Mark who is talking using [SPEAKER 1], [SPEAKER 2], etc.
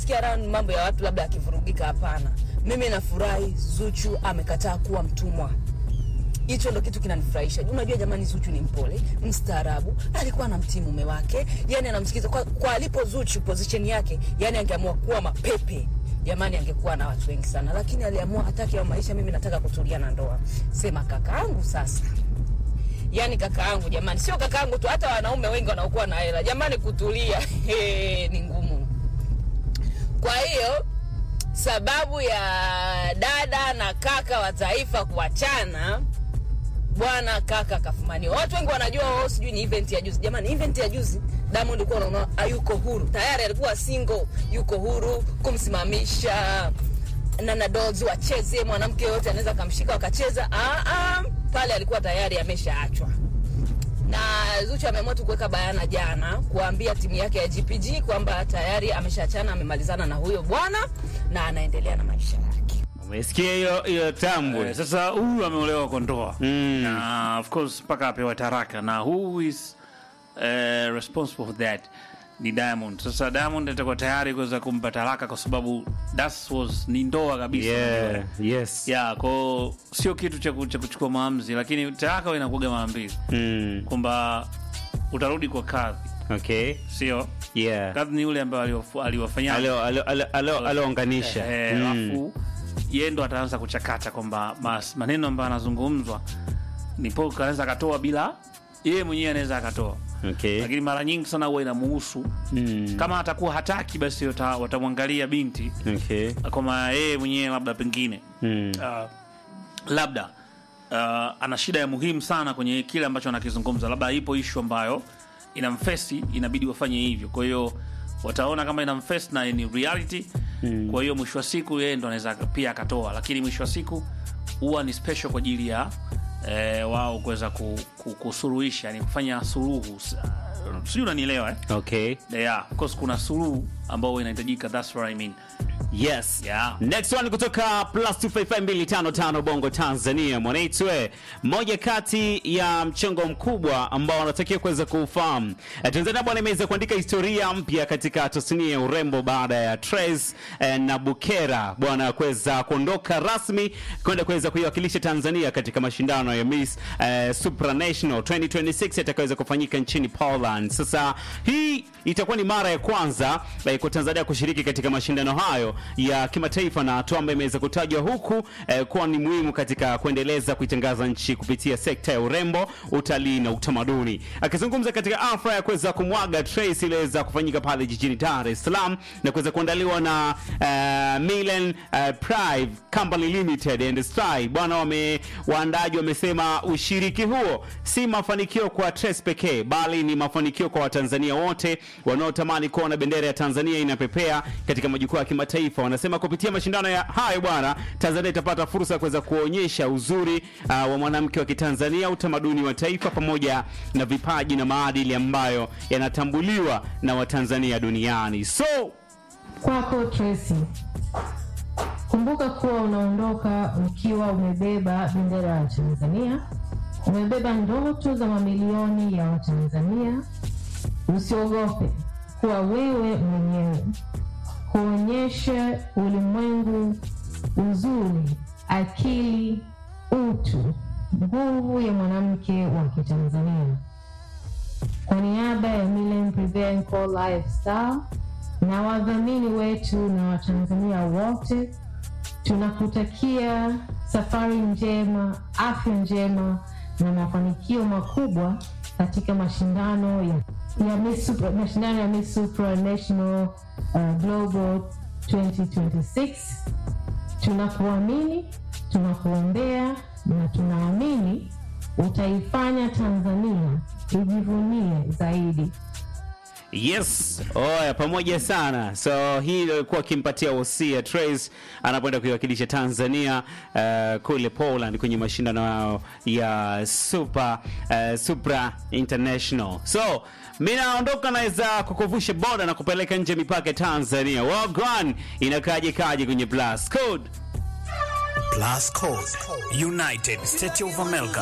[SPEAKER 1] kusikia raha ni mambo ya watu labda akivurugika. Hapana, mimi nafurahi Zuchu amekataa kuwa mtumwa. Hicho ndo kitu kinanifurahisha. Unajua jamani, Zuchu ni mpole, mstaarabu, alikuwa anamtii mume wake, yani anamsikiza kwa, kwa alipo Zuchu position yake, yani angeamua kuwa mapepe jamani, angekuwa na watu wengi sana, lakini aliamua hataki ya maisha, mimi nataka kutulia na ndoa. Sema kakaangu sasa yani kaka yangu jamani, sio kaka yangu tu, hata wanaume wengi wanaokuwa na hela jamani, kutulia he, ni ngumu. Kwa hiyo sababu ya dada na kaka wa taifa kuachana, bwana kaka kafumaniwa. Watu wengi wanajua wao, sijui ni event ya juzi. Jamani, event ya juzi Diamond ulikuwa unaona hayuko huru, tayari alikuwa single, yuko huru kumsimamisha Nana Dolls wacheze, mwanamke yoyote anaweza kamshika wakacheza. Ah, ah, pale alikuwa tayari ameshaachwa na Zuchu ameamua tu kuweka bayana jana kuambia timu yake ya GPG kwamba tayari ameshaachana, amemalizana na huyo bwana na anaendelea na maisha yake.
[SPEAKER 2] Umesikia hiyo hiyo tambwe?
[SPEAKER 3] Eh, sasa huyu ameolewa kwa ndoa
[SPEAKER 2] Mm.
[SPEAKER 3] na of course mpaka apewa taraka na who is eh, responsible for that ni Diamond. Sasa Diamond atakuwa tayari kuweza kumpa talaka kwa sababu that was ni ndoa kabisa.
[SPEAKER 2] Yeah,
[SPEAKER 3] unajua.
[SPEAKER 2] yes.
[SPEAKER 3] Yeah, kwao sio kitu cha ku- cha kuchukua maamuzi, lakini talaka huwa inakuwaga mara mbili
[SPEAKER 2] Mm.
[SPEAKER 3] kwamba utarudi kwa kadhi,
[SPEAKER 2] Okay.
[SPEAKER 3] sio
[SPEAKER 2] Yeah.
[SPEAKER 3] kadhi ni yule ambaye aliwafu- aliwafanyia
[SPEAKER 2] Alo alo alo alo alounganisha.
[SPEAKER 3] Eh,
[SPEAKER 2] Mm.
[SPEAKER 3] alafu yeye ndo ataanza kuchakata kwamba mas- maneno ambayo anazungumzwa ni Paul anaweza akatoa bila yeye mwenyewe anaweza akatoa,
[SPEAKER 2] Okay.
[SPEAKER 3] lakini mara nyingi sana huwa inamuhusu
[SPEAKER 2] Mm.
[SPEAKER 3] kama atakuwa hataki, basi wata- watamwangalia binti
[SPEAKER 2] Okay.
[SPEAKER 3] kwamba yeye mwenyewe labda pengine
[SPEAKER 2] Mm.
[SPEAKER 3] uh, labda uh, ana shida ya muhimu sana kwenye kile ambacho anakizungumza, labda ipo ishu ambayo inamfesi, inabidi wafanye hivyo. Kwa hiyo wataona kama inamfesi na ni reality mm. Kwa hiyo mwisho wa siku yeye ndo anaweza pia akatoa, lakini mwisho wa siku huwa ni special kwa ajili ya eh, wao kuweza ku, ku, kusuruhisha, yani kufanya suluhu, S- sijui unanielewa eh?
[SPEAKER 2] Okay.
[SPEAKER 3] Yeah, of course kuna suluhu ambao huwa inahitajika, that's what I mean.
[SPEAKER 2] Yes.
[SPEAKER 3] Yeah.
[SPEAKER 2] Next one kutoka plus 255255 Bongo Tanzania mwanaitwe, moja kati ya mchongo mkubwa ambao wanatakiwa kuweza kuufahamu. Eh, Tanzania bwana imeweza kuandika historia mpya katika tasnia ya urembo baada ya Trace eh, na Bukera bwana kuweza kuondoka rasmi kwenda kuweza kuiwakilisha Tanzania katika mashindano ya Miss eh, Supranational 2026 yatakayoweza kufanyika nchini Poland. Sasa hii itakuwa ni mara ya kwanza eh, kwa Tanzania kushiriki katika mashindano hayo ya kimataifa na hatua ambayo imeweza kutajwa huku eh, kuwa ni muhimu katika kuendeleza kuitangaza nchi kupitia sekta ya urembo, utalii na utamaduni. Akizungumza katika afra ya kuweza kumwaga Trace iliweza kufanyika pale jijini Dar es Salaam na kuweza kuandaliwa na uh, Milan uh, Prive Company Limited and Style. Bwana wame waandaji wamesema ushiriki huo si mafanikio kwa Trace pekee bali ni mafanikio kwa Watanzania wote wanaotamani kuona bendera ya Tanzania inapepea katika majukwaa ya kimataifa. Wanasema kupitia mashindano ya hayo bwana, Tanzania itapata fursa ya kuweza kuonyesha uzuri uh, wa mwanamke wa Kitanzania, utamaduni wa taifa pamoja na vipaji na maadili ambayo yanatambuliwa na Watanzania duniani. So
[SPEAKER 4] Kwako Tracy, kumbuka kuwa unaondoka ukiwa umebeba bendera ya Tanzania, umebeba ndoto za mamilioni ya Watanzania. Usiogope kuwa wewe mwenyewe, kuonyesha ulimwengu uzuri, akili, utu, nguvu ya mwanamke wa Kitanzania. Kwa niaba ya Milen Prevent Co Lifestyle na wadhamini wetu na Watanzania wote, tunakutakia safari njema, afya njema na mafanikio makubwa katika mashindano ya, ya Miss Supra, mashindano ya Miss Supranational uh, Global 2026. Tunakuamini, tunakuombea na tunaamini utaifanya Tanzania ijivunie zaidi.
[SPEAKER 2] Yes, oya, pamoja sana. So hii ndio ilikuwa akimpatia wosia Trace anapoenda kuiwakilisha Tanzania uh, kule Poland kwenye mashindano yao ya Super uh, Supra International. So mi naondoka, naweza kukuvusha boda na kupeleka nje mipaka ya Tanzania. Wagwan inakaje kaje kwenye Blast Code
[SPEAKER 5] Plus Code, United States of America,